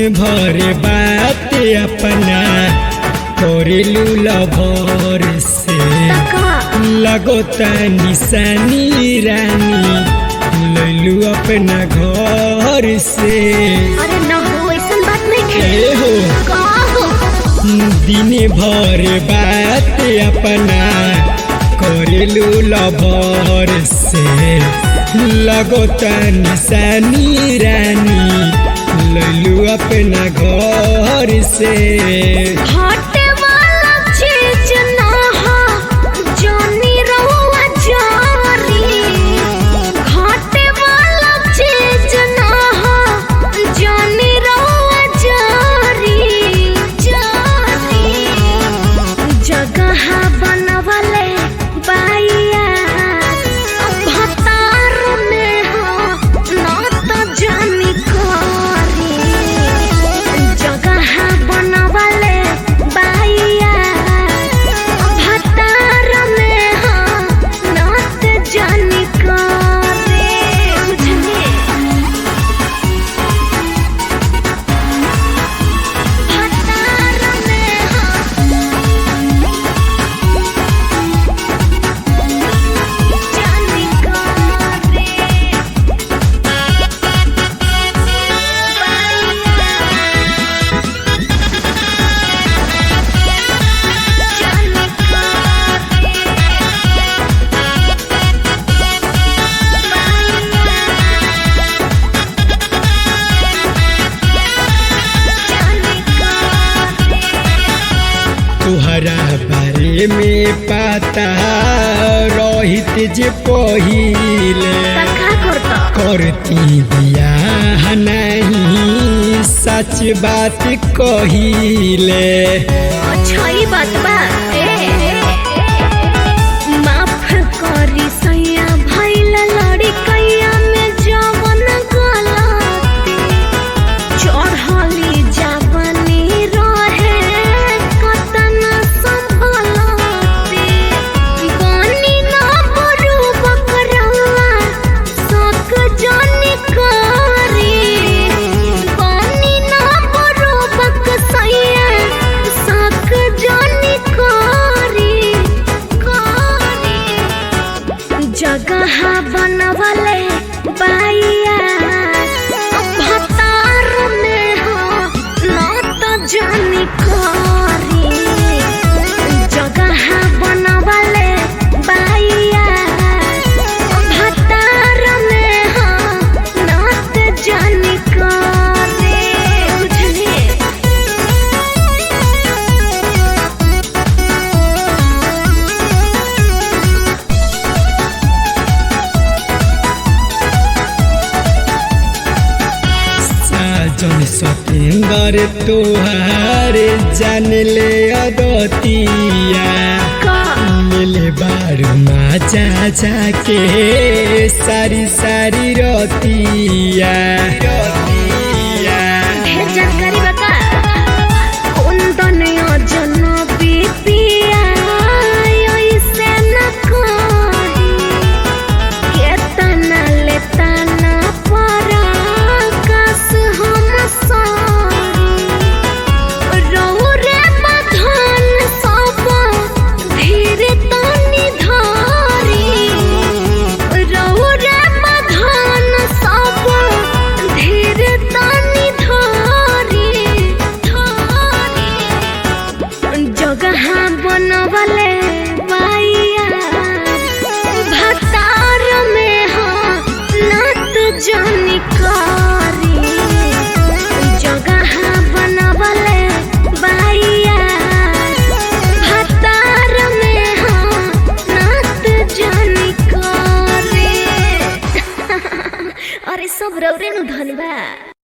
भर बात अपना करेलू लभर से तका लगो निशानी रानी लैलू अपना घर से अरे न हो ऐसन बात नहीं ए है हो का हो दिन भर बात अपना करेलू लभर से लगो निशानी रानी लैलू अपना घर से हटे वाला चीज ना हो जानी रहुआ जारी हटे वाला चीज ना हो जानी रहुआ जारी जारी जगह बनवले बाइया भतार में हो ना तो जानी करी जगह बनवले बाइया भतार में हो ना तो जानी करी बुझली भतार में हो जानी करी जानी तुहरा बारे में पता रहित जे पहिले करती बियाह नहीं सच बात कहिले अच्छा ई बात बा ए माफ करी सैया भइला लड़ी कैया में जवन गलती चढ़ली जावनी रहे कतन संभलती बनी ना बरू बकरवा सक जानी करी बनी ना बरू बक सैया सक जानी करी करी जगह बनवले बाइया भतार में हो ना तो जानी करी जगह बनवले बाइया भतार में हो ना तो जानी करी बुझली साजन सतेंदर तोहार जान ले अदतिया का मिले बारू माचा जाके सारी सारी रतिया रतिया ढेर जानकारी बता कुंदन योजन बीपिया ऐसे न कही केतना लेता न परा कस हम सारी रहु रे बधन सब धीरे तनी धारी रहु रे बधन सब धीरे तनी धारी धारी जगह बनवले